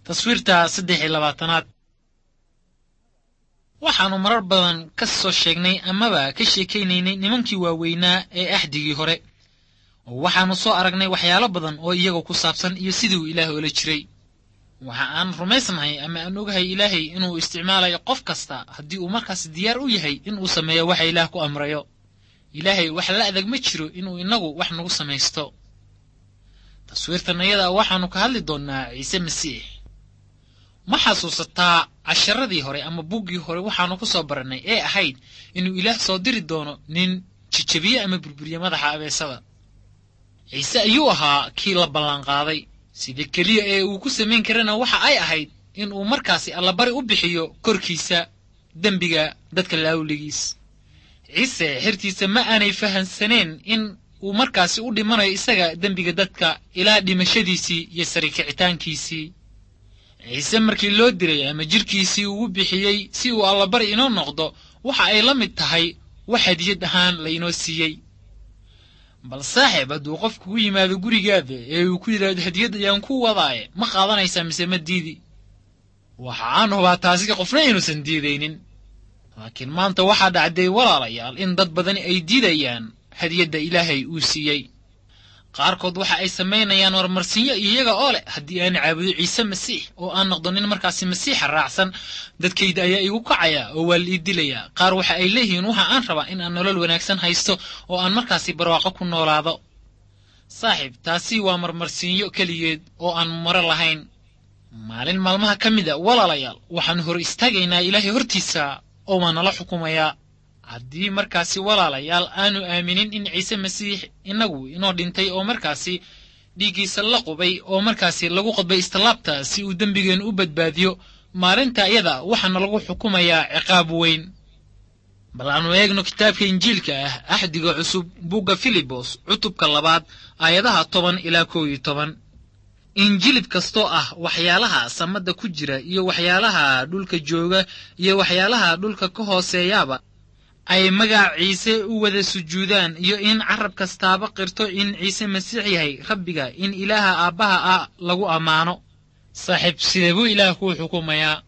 taswiirta saddex iyo labaatanaad waxaannu marar badan ka soo sheegnay amaba ka sheekaynaynay nimankii waaweynaa ee axdigii hore oo waxaannu soo aragnay waxyaalo badan oo iyaga ku saabsan iyo sidii uu ilaah oola jiray waxa aan rumaysnahay ama aan ogahay ilaahay inuu isticmaalayo qof kasta haddii uu markaas diyaar u yahay inuu sameeyo waxa ilaah ku amrayo ilaahay wax la adag ma jiro inuu innagu wax nagu samaysto taswiirtan ayada waxaannu ka hadli doonnaa ciise masiix ma xasuusataa casharadii hore ama buggii hore waxaannu ku soo barannay ee ahayd inuu ilaah soo diri doono nin jijabiye ama burburiye madaxa abeesada ciise ayuu ahaa kii la ballanqaaday sida keliya ee uu ku samayn karana waxa ay ahayd in uu markaasi allabari u bixiyo korkiisa dembiga dadka laawligiis ciise xertiisa ma aanay fahansaneen in uu markaasi u dhimanayo isaga dembiga dadka ilaa dhimashadiisii iyo sarikicitaankiisii ciise markii loo diray ama jidhkiisii ugu bixiyey si uu allabari inoo noqdo waxa ay la mid tahay wax hadiyad ahaan laynoo siiyey bal saaxiib hadduu qof kugu yimaado gurigaada ee uu ku yidhaahdo hadiyad ayaan ku wadaaye ma qaadanaysaa mise ma diidi waxa aan hubaa taasi qofna inuusan diidaynin laakiin maanta waxaa dhacday walaalayaal in dad badani ay diidayaan hadiyadda ilaahay uu siiyey qaarkood waxa ay samaynayaan warmarsinyo iyaga oo leh haddii aan caabudo ciise masiix oo aan noqdo nin markaasi masiixa raacsan dadkayda ayaa igu kacaya oo waa la ii dilayaa qaar waxa ay leeyihiin waxa aan rabaa in aan nolol wanaagsan haysto oo aan markaasi barwaaqo ku noolaado saaxiib taasi waa marmarsiinyo keligeed oo aan maro lahayn maalin maalmaha ka mid a walaalayaal waxaannu hor istaagaynaa ilaahay hortiisa oo waa nala xukumayaa haddii markaasi walaalayaal aanu aaminin in ciise masiix innagu inoo dhintay oo markaasi dhiiggiisa la qubay oo markaasi lagu qodbay istilaabta si uu dembigeennu u badbaadiyo maalinta iyada waxaana lagu xukumayaa ciqaab weyn bal aanu eegno kitaabka injiilka ah axdiga cusub bugga filibos cutubka labaad aayadaha toban ilaa kow iyo toban injilib kastoo ah waxyaalaha samadda ku jira iyo waxyaalaha dhulka jooga iyo waxyaalaha dhulka ka hooseeyaaba ay magac ciise u wada sujuudaan iyo in carab kastaaba qirto in ciise masiix yahay rabbiga in ilaaha aabbaha ah lagu ammaano saaxiib sidee buu ilaah kuu xukumayaa